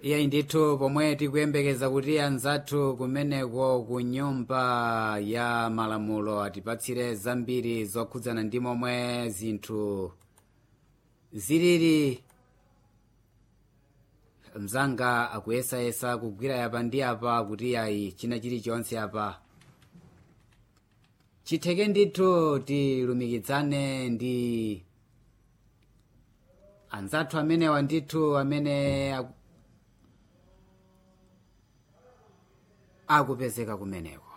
iyayi ndithu pomwe tikuyembekeza kuti anzathu kumeneko ku nyumba ya malamulo atipatsire zambiri zokhudzana ndi momwe zinthu zilili mzanga akuyesayesa kugwira yapa ndi apa kuti yayi china chilichonse apa chitheke ndithu tilumikizane ndi anzathu amenewa ndithu amene aku- akupezeka kumeneko